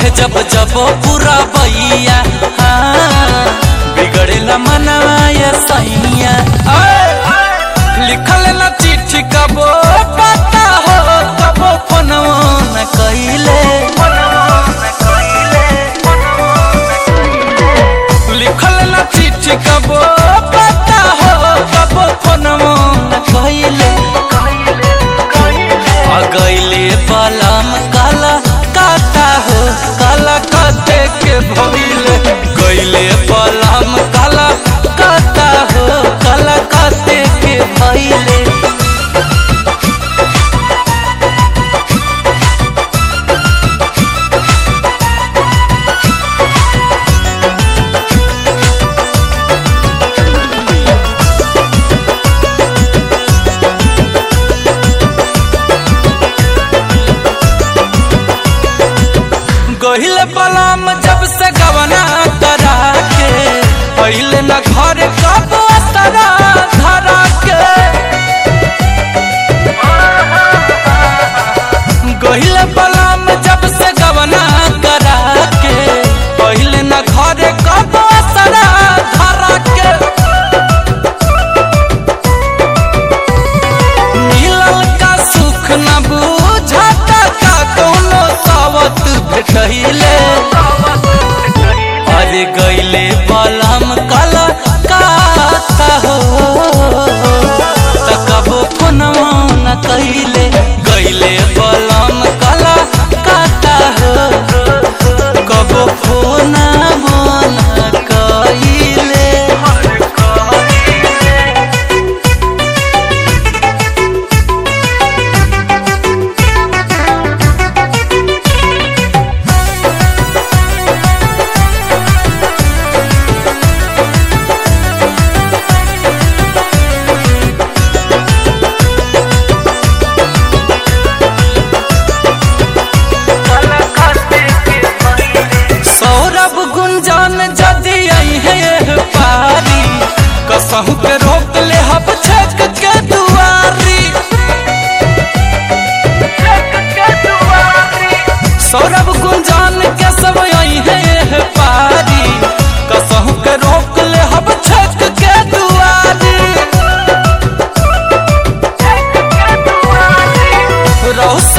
जब जब पूरा बैया हाँ, बिगड़ेला मनवा ये सैया लिखल न चिट्ठी कबो पता हो कबो फोनवो न कइले लिखल न चिट्ठी कबो पता हो कबो फोनवो न कइले आ गइले बलम काला काता हो काला काते के भइले गइले बलम काला काता हो काला काते के भइले गहिले बलम जब से गवना करा के पहले न घर कब असरा धरा के गहिले बलम जब से गवना करा के पहले न घर कब असरा धरा के मिलल का सुख न बुझाता का कोनो सावत भेटैले अरे गइले बलम कला काता हो तकबो फोनवा न कइले गइले बलम कला काता हो कबो फोनवा न कइले सौरभ गुंजन जदि आई है पारी कसहू के रोक ले हब छक के दुआरी सौरभ गुंजन के सब आई है पारी कसहू के रोक ले हब छक के दुआरी रौस